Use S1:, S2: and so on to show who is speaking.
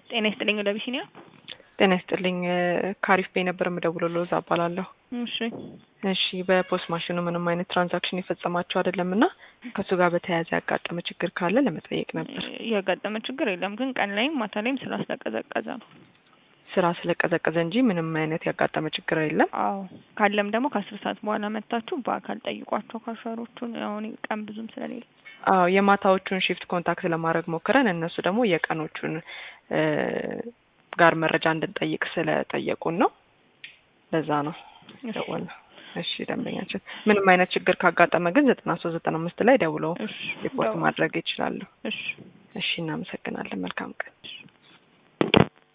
S1: ጤና ይስጥልኝ ወደ አቢሲኒያ።
S2: ጤና ይስጥልኝ ካሪፍ ቤ ነበር የምደውለው ሎዛ እባላለሁ።
S1: እሺ
S2: እሺ በፖስት ማሽኑ ምንም አይነት ትራንዛክሽን የፈጸማችሁ አይደለም እና ከእሱ ጋር በተያያዘ ያጋጠመ ችግር ካለ ለመጠየቅ ነበር።
S1: ያጋጠመ ችግር የለም፣ ግን ቀን ላይም ማታ ላይም ስራ ስለቀዘቀዘ ነው።
S2: ስራ ስለቀዘቀዘ እንጂ ምንም አይነት ያጋጠመ ችግር የለም።
S1: አዎ ካለም ደግሞ ከአስር ሰዓት በኋላ መታችሁ በአካል ጠይቋቸው ካሸሮቹን። አሁን ቀን ብዙም ስለሌለ
S2: አዎ የማታዎቹን ሺፍት ኮንታክት ለማድረግ ሞክረን እነሱ ደግሞ የቀኖቹን ጋር መረጃ እንድንጠይቅ ስለጠየቁን ነው። ለዛ ነው ደወልነው። እሺ ደንበኛችን ምንም አይነት ችግር ካጋጠመ ግን ዘጠና ሶስት ዘጠና አምስት ላይ ደውለው
S1: እሺ
S2: ሪፖርት ማድረግ ይችላሉ።
S1: እሺ
S2: እሺ እናመሰግናለን። መልካም ቀን።